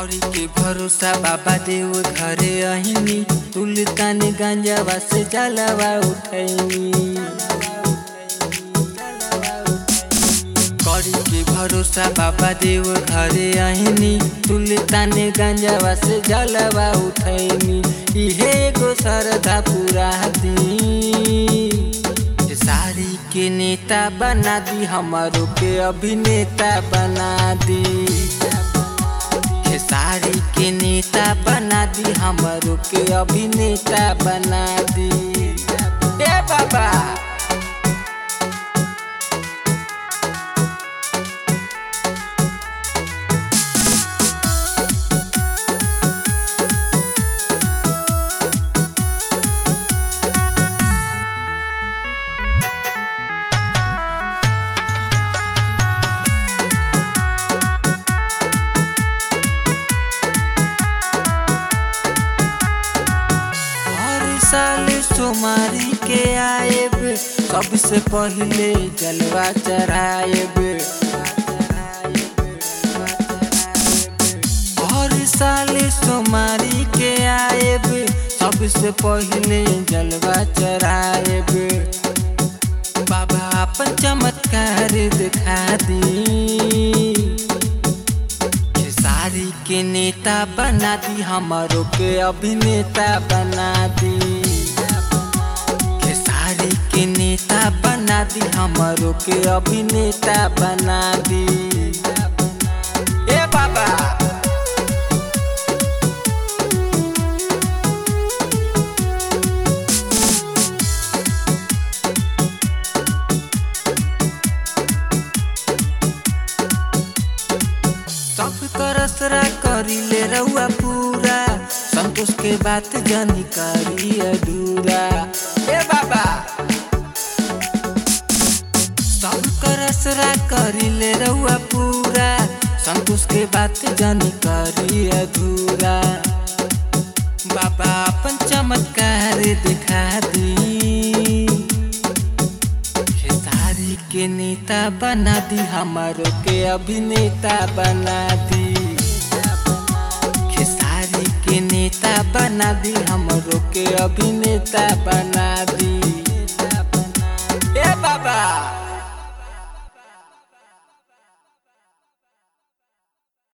कौड़ी के भरोसा बाबा देव घरे अहिनी तुलतान गांजावा से जलवा उठैनी कौड़ी के भरोसा बाबा देव घरे अहिनी तुलतान गांजावा से जलवा उठैनी इहे एगो श्रद्धा पूरा दी सारी के नेता बना दी हमारो के अभिनेता बना दी सारी के नेता बना दी हमारो के अभिनेता बना दी ए बाबा हर साल सोमारी के आएब सबसे पहले जलवा चढ़ाएब हर साल सोमारी के आएब सबसे पहले जलवा चढ़ाएब बाबा अपन चमत्कार दिखा दी सारी के नेता बना दी हमारो के अभिनेता बना दी सारी के नेता बना दी हमारो के अभिनेता बना दी ए बाबा सब करसरा करी ले रहुआ पूरा संतोष के बात जानी करी अधूरा ए बाबा सब करसरा करी ले रहुआ पूरा संतोष के बात जानी करी अधूरा बाबा अपन चमत्कार दिखा दी सारी के नेता बना दी हमारो के अभिनेता बना दी खेसारी के नेता बना दी हमरो के अभिनेता बना दी